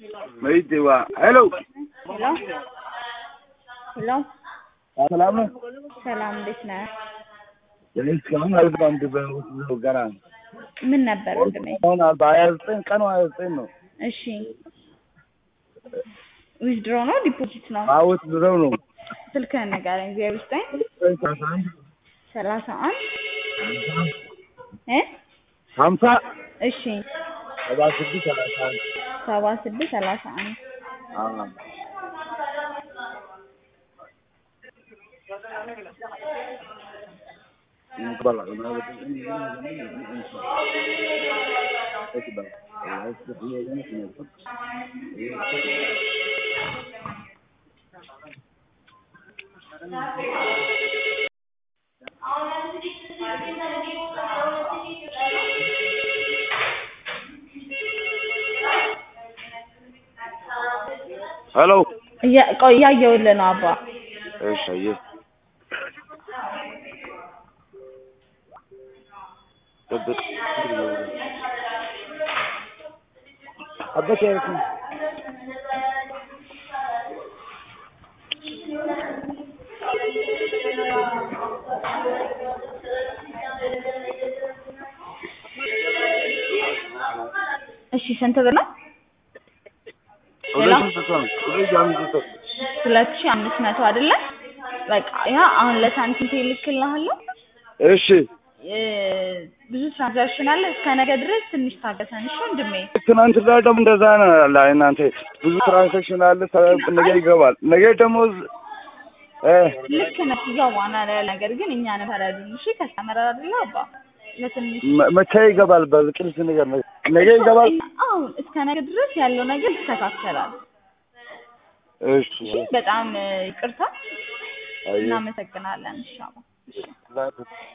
መይቴዋ ሄሎ ሄሎ ሄሎ ሰላም ነው። ሰላም እንዴት ነህ? እኔ እስካሁን አልገባም። በውስጥ ገና ምን ነበር ወንድሜ? አሁን በሀያ ዘጠኝ ቀኑ ሀያ ዘጠኝ ነው። እሺ ዊዝድሮ ነው ዲፖዚት ነው? አውት ድረው ነው ስልክህን ንገረኝ። ዜሮ ዘጠኝ ሰላሳ አንድ እ ሀምሳ እሺ ሰባ ስድስት ሰላሳ አንድ ሰባ ስድስት ሰላሳ አንድ አዎ ሄሎ እያ- ቆይ እያየሁልህ ነው አባ። እሺ አየህ ጠብቅ አበከ እሺ ስንት ብር ነው? ሁለት መቶ ነው ሁለት አምስት መቶ ሁለት ሺህ አምስት መቶ አይደለ? በቃ ያ አሁን ለሳንቲም እልክልሃለሁ። እሺ እ ብዙ ትራንዛክሽን አለ። እስከ ነገ ድረስ ትንሽ ታገሰን እሺ ወንድሜ። ትናንት ላይ ደግሞ እንደዛ ነው ያለ እናንተ ብዙ ትራንሳክሽን አለ ተ- ነገ ይገባል ነገ ደግሞ እ ልክ ነህ። እዛው ዋና ላይ ያለ ነገር ግን እኛ ነን ተረዱን። እሺ ከስተመር አይደለ አባ ለትንሽ መ- መቼ ይገባል በቅልስ ነገር ነው ነገ ይገባል አሁን እስከ ነገ ድረስ ያለው ነገር ይስተካከላል። እሺ እሺ በጣም እ፣ ይቅርታ አየህ እናመሰግናለን። እሺ አባ። እሺ